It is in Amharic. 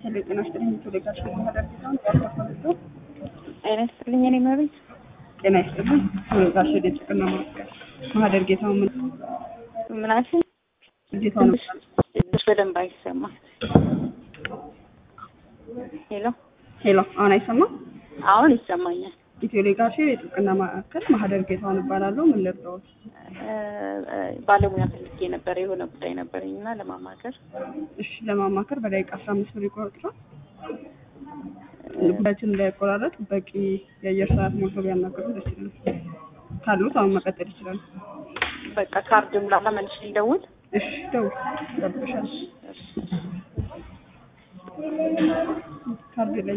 ሄሎ ጤና ይስጥልኝ። ቶሌጋሽ ማህደር ጌታውን ያስተፈልቶ ጤና ይስጥልኝ። እኔ መቤት ጤና ይስጥልኝ። ቶሌጋሽ የጭቅና ማስቀር ማህደር ጌታውን ምን ምናችን ጌታውን ትንሽ በደንብ አይሰማም። ሄሎ ሄሎ አሁን አይሰማም? አሁን ይሰማኛል። ኢትዮ ሌጋሲ የጥብቅና ማዕከል ማህደር ጌታውን እባላለሁ። ምን ልርዳዎት? ባለሙያ ፈልጌ ነበር። የሆነ ጉዳይ ነበረኝ እና ለማማከር እሺ ለማማከር በደቂቃ አስራ አምስት ብር ይቆርጥራል። ጉዳያችን እንዳይቆራረጥ በቂ የአየር ሰዓት ሞልቶ ቢያናገሩ ደስ ይላል። ካሉት አሁን መቀጠል ይችላል። በቃ ካርድም ላላ መልሽ ሊደውል እሺ ደውል፣ ይጠብቅሻል። ካርድ ላይ